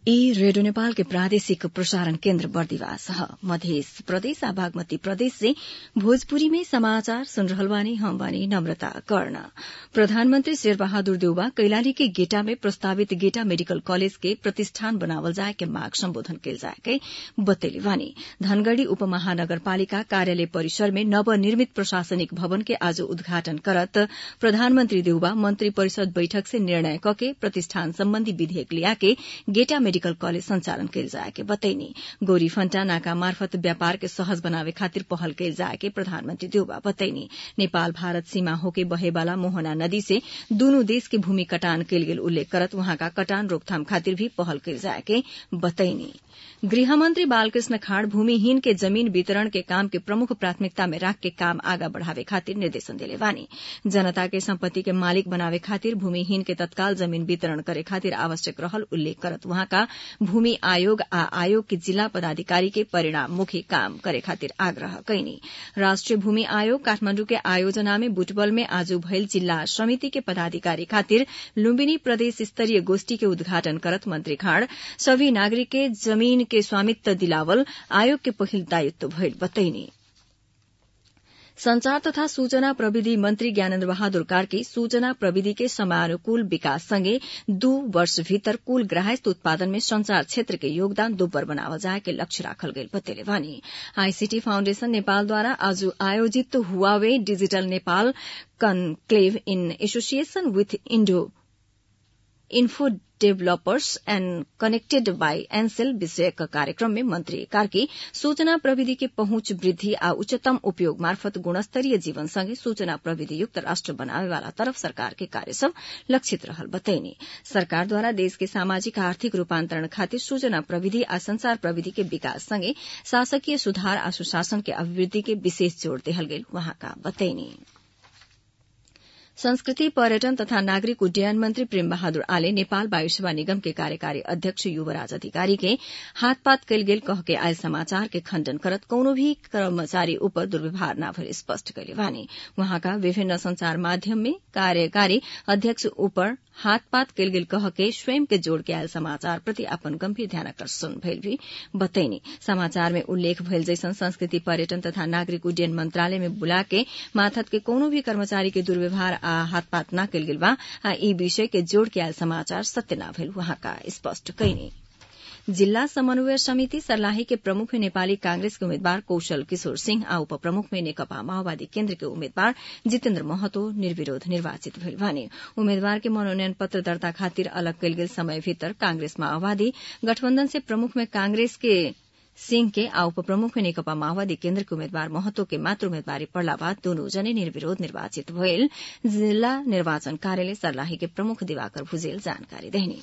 ई रेडियो नेपाल के प्रादेशिक प्रसारण केन्द्र बर्दिवास ह मध्य प्रदेश आ बागमती प्रदेश से भोजपुरी में समाचार सुन रहल बानी हम बानी नम्रता कर्ण प्रधानमन्त्री शेर बहादुर देउबा कैलाली के गेटा में प्रस्तावित गेटा मेडिकल कॉलेज के प्रतिष्ठान बनावल जाए के माग सम्बोधन कैल जाए के बतैले बानी धनगढ़ी उपमहानगरपालिका कार्यालय परिसर में नवनिर्मित प्रशासनिक भवन के आज उद्घाटन करत प्रधानमन्त्री देउबा मन्त्री परिषद बैठक से निर्णय कके प्रतिष्ठान सम्बन्धी विधेयक लियाके गेटा मेडिकल कॉलेज संचालन कैल जाए के बतैनी गोरी फन्टा नाका मार्फत व्यापार के सहज बनावे खातिर पहल कैल जाए के प्रधानमन्त्री देउबा बतैनी नेपाल भारत सीमा होके बहेवाला मोहना नदी से दूनु देश के भूमि कटान कैल गेल उल्लेख करत वहाँका कटान रोकथाम खातिर भी पहल कैल जाए के बतैनी गृहमन्त्री बालकृष्ण खाँड भूमिहीन के जमीन वितरण के काम के प्रमुख प्राथमिकता में राख के काम आगा बढ़ावे खातिर निर्देशन देले बानी जनता के सम्पत्ति के मालिक बनावे खातिर भूमिहीन के तत्काल जमीन वितरण करे खातिर आवश्यक रहल उल्लेख करत वहाँका भूमि आयोग आ आयोग के जिल्ला पदाधिकारी के परिणाममुखी काम करे खातिर आग्रह कैनी राष्ट्रिय भूमि आयोग काठमाण्डु के आयोजना में बुटबल में आज भइल जिल्ला समिति के पदाधिकारी खातिर लुम्बिनी प्रदेश स्तरीय गोष्ठी के उद्घाटन करत मंत्री खाँड सभी नागरिक के जमीन के स्वामित्व दिलावल आयोग के पहिल दायित्व भइल बतैनी संचार तथा सूचना प्रविधि मन्त्री ज्ञानेन्द्र बहादुर कार्की सूचना प्रविधि के समयानुकूल विकास सँगै दू वर्ष भीतर कुल ग्राहस्थ उत्पादन में संचार क्षेत्र के योगदान दोब्बर बनावल जाए के लक्ष्य राखल गईल बतेले बानी आईसीटी फाउण्डेशन नेपालद्वारा आज आयोजित Huawei digital Nepal conclave in association with Indo info developers and connected by Ncell विषयक कार्यक्रम में मंत्री कार्की सूचना प्रविधि के पहुंच वृद्धि आ उच्चतम उपयोग मार्फत गुणस्तरीय जीवन सँगै सूचना प्रविधि युक्त राष्ट्र बनावे वाला तरफ सरकार के कार्य सब लक्षित रहल बतैनी सरकारद्वारा देश के सामाजिक आर्थिक रूपान्तरण खातिर सूचना प्रविधि आ संचार प्रविधि के विकास सँगै शासकीय सुधार आ सुशासन के अभिवृद्धि के विशेष जोड़ देहल गेल वहाँका बतैनी संस्कृति पर्यटन तथा नागरिक उड्डयन मंत्री प्रेम बहादुर आले नेपाल वायु सेवा निगम के कार्यकारी अध्यक्ष युवराज अधिकारी के हाथपात कैल गेल कह के आयल समाचार के खण्डन करत कौनो भी कर्मचारी ऊपर दुर्व्यवहार न भइल स्पष्ट कैले बानी वहाँका विभिन्न संचार माध्यम में कार्यकारी अध्यक्ष ऊपर हाथपात कैल गेल कह के स्वयं के जोड़ के आयल समाचार प्रति अपन गंभीर ध्यानाकर्षण भइल भी बतैनी समाचार में उल्लेख भइल जैसन संस्कृति पर्यटन तथा नागरिक उड्डयन मंत्रालय में बुला के माथत के कोनो भी कर्मचारी के दुर्व्यवहार आ हाथपात न कैल गेल बा आ ई विषय के जोड़ के आयल समाचार सत्य न भइल वहाँका स्पष्ट कैनी जिल्ला समन्वय समिति सर्लाही के प्रमुख में नेपाली कांग्रेस के उम्मेद्वार कौशल किशोर सिंह आ उपप्रमुख में नेकपा माओवादी केन्द्र के उम्मेद्वार जितेन्द्र महतो निर्विरोध निर्वाचित भेल भने उम्मेद्वार के मनोनयन पत्र दर्ता खातिर अलग कैल गेल समय भीतर कांग्रेस माओवादी गठबन्धन से प्रमुख में कांग्रेस के सिंह के आ उपप्रमुख में नेकपा माओवादी केन्द्र के उम्मेद्वार महतो के मात्र उम्मेदवारी पड़ला बाद दोनों जने निर्विरोध निर्वाचित भइल जिल्ला निर्वाचन कार्यालय सर्लाही के प्रमुख दिवाकर भुजेल जानकारी देहनी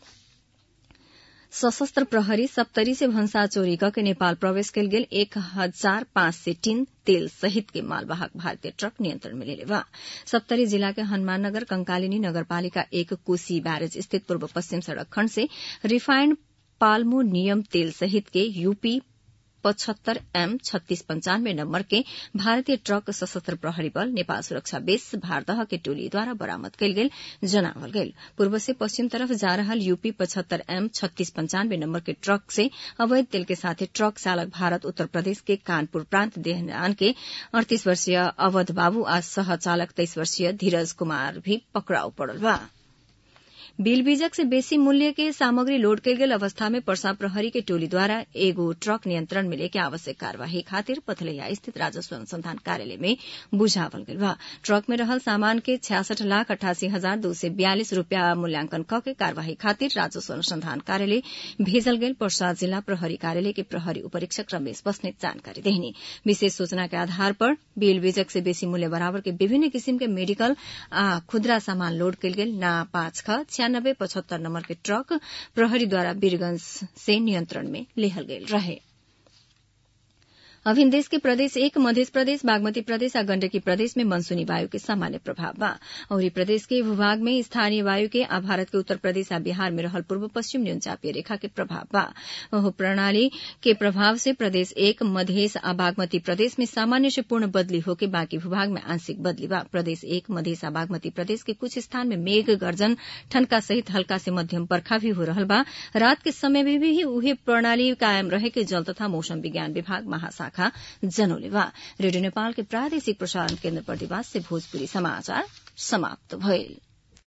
सशस्त्र प्रहरी सप्तरी से भंसा चोरी के नेपाल प्रवेश कयल गेल एक हजार पाँच सय टीन तेल सहित के मालवाहक भारतीय ट्रक नियंत्रण में लेले बा सप्तरी जिला के हनुमान नगर कंकालिनी नगरपालिका एक कोसी बैरेज स्थित पूर्व पश्चिम सड़क खण्ड से रिफाइंड पाल्मो नियम तेल सहित के यूपी पचहत्तर एम छत्तीस पंचानवे नम्बर के भारतीय ट्रक सशस्त्र प्रहरी बल नेपाल सुरक्षा बेस भारदह के टोलीद्वारा बरामद कयल गेल जनावल गेल पूर्व से पश्चिम तरफ जा रहल यूपी पचहत्तर एम छत्तीस पंचानवे नम्बर के ट्रक से अवैध तेल के साथे ट्रक चालक भारत उत्तर प्रदेश के कानपुर प्रांत देहनान के अड़तीस वर्षीय अवध बाबू आ सह चालक तेइस वर्षीय धीरज कुमार भी पकड़ाउ पड़ल बा बिल बीजक से बेसी मूल्य के सामग्री लोड कयल गेल अवस्था में पर्सा प्रहरी के टोलीद्वारा एगो ट्रक नियंत्रण में लेके आवश्यक कार्यवाही खातिर पथलैया स्थित राजस्व अनुसंधान कार्यालय में बुझावल गेल बा ट्रक में रहल सामान के छियासठ लाख अठासी हजार दो सय बयालिस रूपियाँ मूल्यांकन क के कार्यवाही खातिर राजस्व अनुसंधान कार्यालय भेजल गेल पर्सा जिला प्रहरी कार्यालय के प्रहरी उपरीक्षक रमेश बस्नेत जानकारी देहनी विशेष सूचना के आधार पर बिल बीजक से बेसी मूल्य बराबर के विभिन्न किसिम के मेडिकल आ खुदरा सामान लोड कयल गेल ना पाँच ख छियानब्बे पचहत्तर नम्बर के ट्रक प्रहरीद्वारा वीरगंज से नियंत्रण में लेहल गेल रहे अभिन देश के प्रदेश एक मध्य प्रदेश बागमती प्रदेश आ गण्डकी प्रदेश में मनसूनी वायु के सामान्य प्रभाव बा और प्रदेश के भूभाग में स्थानीय वायु के आ भारत के उत्तर प्रदेश आ बिहार में रहल पूर्व पश्चिम न्यूनचापीय रेखा के प्रभाव बा ओह प्रणाली के प्रभाव से प्रदेश एक मधेश आ बागमती प्रदेश में सामान्य से पूर्ण बदली होके बाकी भूभाग में आंशिक बदली बा प्रदेश एक मधेश आ बागमती प्रदेश के कुछ स्थान में मेघ गर्जन ठनका सहित हल्का से मध्यम बरखा भी हो रहल बा रात के समय में भी उहे प्रणाली कायम रहे के जल तथा मौसम विज्ञान विभाग महाशाखा जनौले बा रेडियो नेपाल के प्रादेशिक प्रसारण केन्द्र प्रतिवास से भोजपुरी समाचार समाप्त भइल